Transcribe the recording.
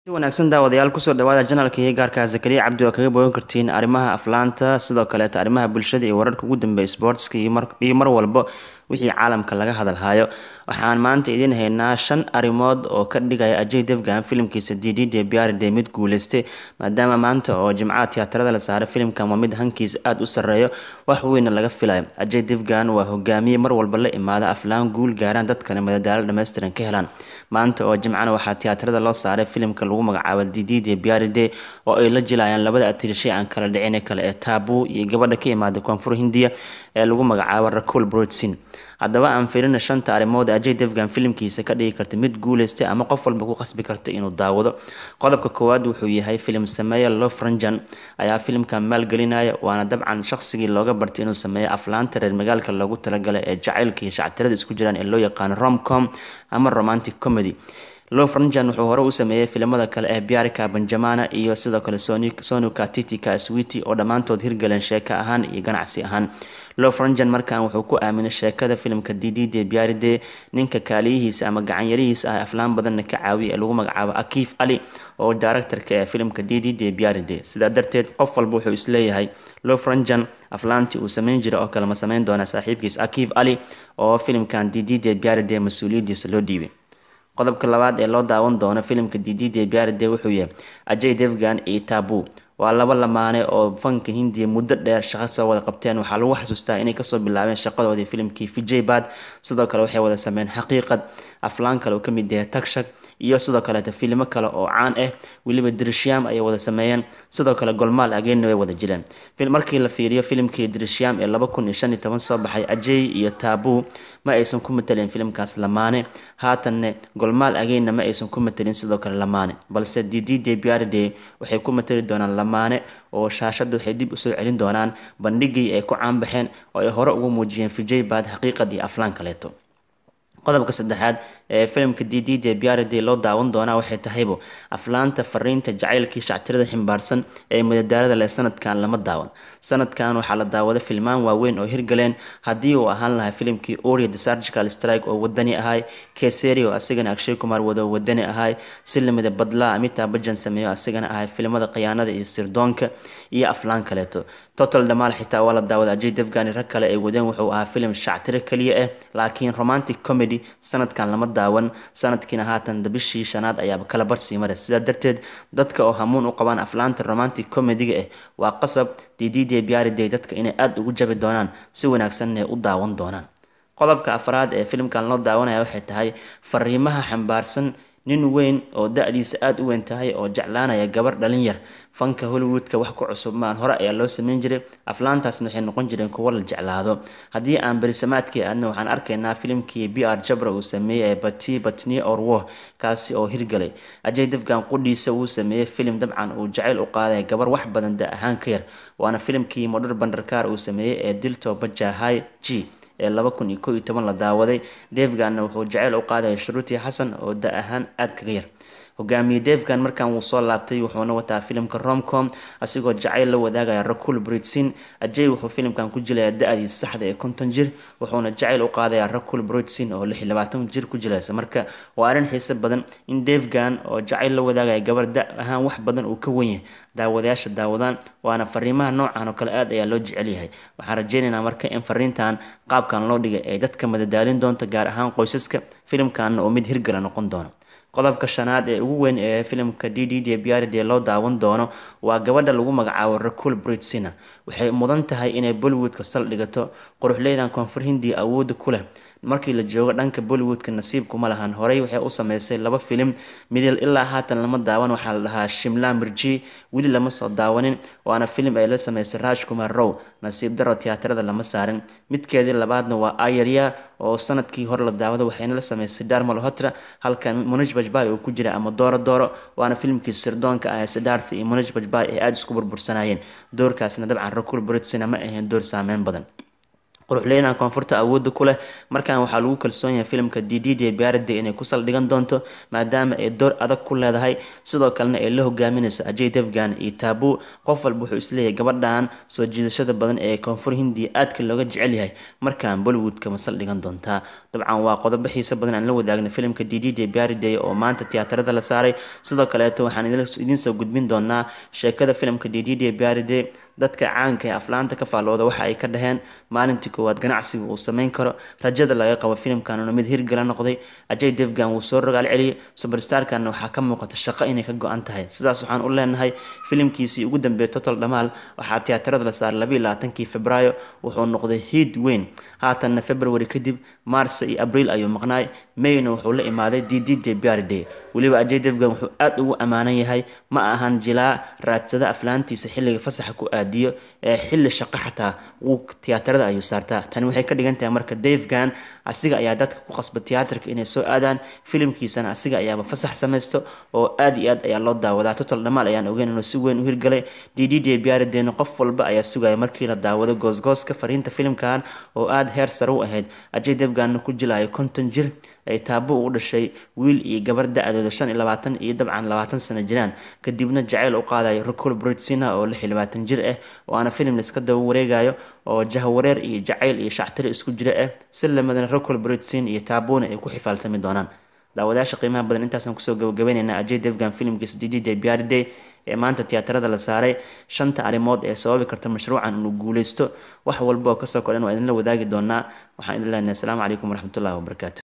si wanaagsan daawadayaal kusoo dhawaada janalka iyo gaarka zakariya cabdi waa kaga bogan kartiin arrimaha aflaanta sidoo kaleeta arrimaha bulshada iyo wararka ugu dambeeya sportska iyo mar walba wixii caalamka laga hadalhayo waxaan maanta idiin haynaa shan arrimood oo ka dhigaya ajay devgan filimkiisa ddde biaride mid guuleystay maadaama maanta oo jimcaha tiyaatarada la saaray filimkan waa mid hankiisa aada u sareeyo wax weyna laga filayo ajay devgan waa hogaamiye mar walba la imaada aflaan guul gaaraan dadkana madadaalo dhammaystiran ka helaan maanta oo jimcana waxaa tiyaatarada loo saaray filimka lagu magacaabo ddde biaride oo ay la jilayaan labada atirishay aan kala dhicin kale ee taabu iyo gabadha ka imaada koonfur hindiya ee lagu magacaabo rakul broadsin haddaba aan filina shanta arrimood ajay devgan filimkiisa ka dhigi karta mid guuleystay ama qof walba ku qasbi karta inuu daawado qodobka koowaad wuxuu yahay filim sameeya lofranjan ayaa filimkan maalgelinaya waana dabcan shaqsigii looga bartay inuu sameeyo aflaanta reer magaalka loogu talagalay ee jacaylka iyo shactirada isku jiraan ee loo yaqaano romcom ama romantic comedy lofranjan wuxuu hore u sameeyey filimada kale ee biarika benjamana iyo sidoo kale sonuka titika switi oo dhammaantood hirgaleen sheeko ahaan iyo ganacsi ahaan lofranjan markan wuxuu ku aaminay sheekada filimka ddde biaride ninka kaaliyihiisa ama gacanyarihiisa ah aflaan badanna ka caawiya ee lagu magacaabo akiif ali oo directorka ee filimka ddde biaride sidaa darteed qof walba wuxuu isleeyahay lofranjan aflaantii uu sameyn jira oo kale ma sameyn doona saaxiibkiis akiif ali oo filimkan ddde biaride mas-uuliyadiisa loo dhiibay qodobka labaad ee loo daawan doono filimka ddde biaride wuxuu yahay ajay devgan iyo tabu waa laba lamaane oo fanka hindiya muddo dheer shaqo soo wada qabteen waxaa lagu xasuustaa inay kasoo bilaabeen shaqadoodii filimkii vijay bad sidoo kale waxay wada sameeyeen xaqiiqad aflaan kale oo kamid yahay tagshag iyo sidoo kaleeta filimo kale oo caan ah weliba dirishyaam ayay wada sameeyeen sidoo kale golmaal ageenna way wada jireen markii la fiiriyo filimkii dirishyaam ee laba kun iyo shan iyo toban soo baxay ajay iyo taabu ma aysan ku mataleen filimkaas lamaane haatanne golmaal ageenna ma aysan ku matelin sidoo kale lamaane balse ddde biaride waxay ku matali doonaan lamaane oo shaashadda waxay dib usoo celin doonaan bandhigii ay ku caanbaxeen oo ay hore ugu muujiyeen vijay bad xaqiiqad iyo aflaan kaleeto qodobka saddexaad ee filimka ddde biaride loo daawan doonaa waxay tahaybo aflaanta fariinta jacaylkii shactirada ximbaarsan ee madadaalada leh sanadkan lama daawan sanadkan waxaa la daawada filmaan waaweyn oo hirgaleen haddii uu ahaan lahaa filimkii oria the surgical strike oo wadani ahay keseri oo asigana akshay kumar wado wadani ahay si lamida badla amita bajan sameeyo asigana ahay filimada khiyaanada iyo sirdoonka iyo aflaan kaleeto total dhamaal xitaa waa la daawada ajay devgani rag kale ay wadeen wuxuu ahaa filim shactiro keliya ah laakiin romantic comedy sanadkan lama daawan sanadkiina haatan bishii shanaad ayaaba kala barsii mare sidaa darteed dadka oo hamuun u qabaan aflaanta romantic comediga ah waa qasab ddde biaride dadka inay aada ugu jabi doonaan si wanaagsanna u daawan doonaan qodobka afraad ee filimkan loo daawanaya waxay tahay fariimaha xambaarsan nin weyn oo da-diisa aada u weyn tahay oo jeclaanaya gabar dhalin yar fanka hollywoodka wax ku cusub maan hore ayaa loo sameyn jiray aflaantaasna waxay noqon jireen kuwo la jeclaado haddii aan berisamaadkii aadna waxaan arkaynaa filimkii b r jabra uu sameeyey ee bati batni orwo kaasi oo hirgalay ajay devgan qudhiisa uu sameeyey filim dabcan uu jacayl u qaaday gabar wax badan da ahaan ka yar waana filimkii modher bandarkar uu sameeyey ee dilto bajahay g ee laba kun iyo ko iyo toban la daawaday devganna wuxuu jaceyl u qaadaya shuruuti xasan oo da ahaan aada kaga yar hogaamiye devgan markan wuu soo laabtay wuxuuna wataa filimka romcom asigoo jacayl la wadaagaya rakul britsin ajay wuxuu filimkan ku jilayaa da-dii saxda ee konton jir wuxuuna jacayl u qaadayaa rakul britsin oo lix labaatan jir ku jilaysa marka waa arrin xiise badan in devgan oo jacayl la wadaagaya gabar da ahaan wax badan uu ka wenyahay daawadayaasha daawadaan waana fariimaha noocan oo kale aad ayaa loo jecel yahay waxaan rajeynaynaa marka in fariintan qaabkan loo dhigay ay dadka madadaalin doonto gaar ahaan qoysaska filimkanna oo mid hirgala noqon doono qodobka shanaad ee ugu weyn ee filimka ddde biaride loo daawan doono waa gabadha lagu magacaabo rakul britsina waxay mudan tahay inay bollywoodka saldhigato quruxleydan koonfur hindiya awooda ku leh markii la joogo dhanka bollywoodka nasiibkuma lahan horey waxay u sameysay laba filim midil ilaa haatan lama daawan waxaa la dhahaa shimla mirji weli lama soo daawanin waana filim ay la sameysay raj kumar row nasiib daro tiyaatarada lama saarin midkeedii labaadna waa ayarya oo sanadkii hore la daawada waxayna la sameysay darmal hotra halka munij bajbay uu ku jira ama dooro dooro waana filimkii sirdoonka ah ee sidaarth iyo munij bajbay ay aada isku burbursanayeen doorkaasna dabcan rakul britsina ma ahayn door saameyn badan quruxleynan koonfurta awoodda ku leh markan waxaa lagu kalsoon yahay filimka ddj biarade inay ku saldhigan doonto maadaama ay door adag ku leedahay sidoo kalena ay la hogaaminayso ajay devgan iyo taabu qof walba wuxuu isleeyahay gabadhan soo jiidashada badan ee koonfur hindiya aadka looga jecel yahay markaan bollywoodka ma saldhigan doontaa dabcan waa qodobo xiisa badan aan la wadaagna filimka ddj biarade oo maanta tiyaatarada la saaray sidoo kaleeto waxaan idiin soo gudbin doonaa sheekada filimka ddj biarade dadka caanka ee aflaanta ka faallooda waxa ay ka dhaheen maalintii koowaad ganacsiga uu sameyn karo rajada laga qabo filimkanuna mid hirgala noqday ajay devgan wuu soo rogaal celiyay suberstarkanna waxaa ka muuqata shaqo inay ka go-an tahay sidaas waxaan u leenahay filimkiisii ugu dambeeyay total dhamaal waxaa tiyaatarada la saaray labayo labaatankii februaayo wuxuu noqday hiid weyn haatanna february kadib mars iyo abriil ayuu maqnaay mayna wuxuu la imaaday ddj biarday weliba ajay devgan wuxuu aada ugu ammaanan yahay ma ahan jilaa raadsada aflaantiisa xilliga fasaxa ku aadiyo ee xilli shaqo xataa wuu tiyaatarada ayuu saartaa tani waxay ka dhigan tahay marka davegan asiga ayaa dadka ku qasba tiyaatarka inay soo aadaan filimkiisana asiga ayaaba fasax samaysto oo aad iyo aad ayaa loo daawadaa total dhamaal ayaan ogeyn inuu si weyn u hirgalay ddj biaradeena qof walba ayaa sugaya markii la daawado goosgooska fariinta filimkan oo aada heer sare u ahayd ajay devganna ku jilayo konton jir ay taabo u dhashay wiil iyo gabar da-dooda shan iyo labaatan iyo dabcan labaatan sano jiraan kadibna jaceyl u qaadayo rocol britsina oo lix iyo labaatan jir ah waana filim laiska daba wareegayo oo jahwareer iyo jacayl iyo shactiri isku jira ah si lamadana rocol britsin iyo taabona ay ku xifaaltami doonaan daawadayaasha qiimaha badan intaasaan kusoo gabagabaynaynaa ajay devgan filimkiisa ddj biarday ee maanta tiyaatarada la saaray shanta arrimood ee sababi karta mashruucan inuu guuleysto wax walba oo kasoo kordhan waa idinla wadaagi doonaa waxaan idin leenahay asalaamu calaykum waraxmatullahi wabarakaatu